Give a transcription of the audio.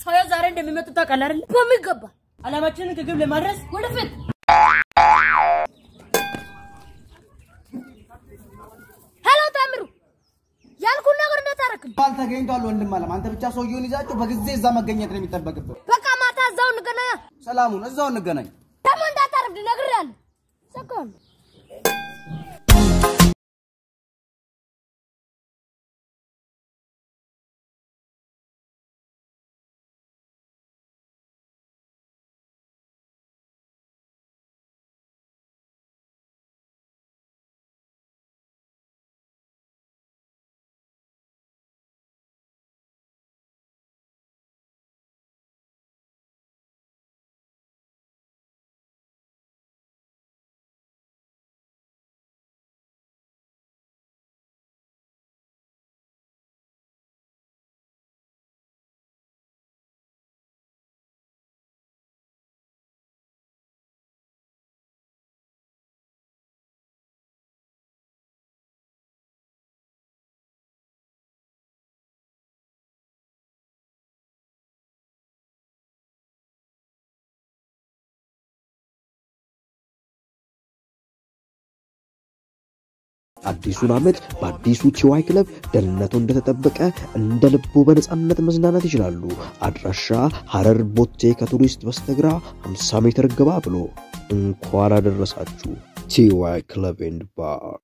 ሰውየው ዛሬ እንደሚመጡ ታውቃለህ አይደል? በሚገባ አላማችንን ከግብ ለማድረስ ወደፊት ሄሎ ታምሩ ያልኩን ነገር እንደታረክም ባል ተገኝቷል። ወንድም አለም አንተ ብቻ ሰውየውን ይዛቸው በጊዜ እዛ መገኘት ነው የሚጠበቅብህ። በቃ ማታ እዛው እንገናኛ። ሰላሙን እዛው እንገናኝ። ደግሞ እንዳታረፍድ ነግሬሃለሁ። ሰካም አዲሱን ዓመት በአዲሱ ቲዋይ ክለብ ደህንነቱ እንደተጠበቀ እንደ ልቡ በነፃነት መዝናናት ይችላሉ። አድራሻ ሐረር ቦቴ ከቱሪስት በስተግራ 50 ሜትር ገባ ብሎ። እንኳን አደረሳችሁ ቲዋይ ክለብ ኤንድ ባር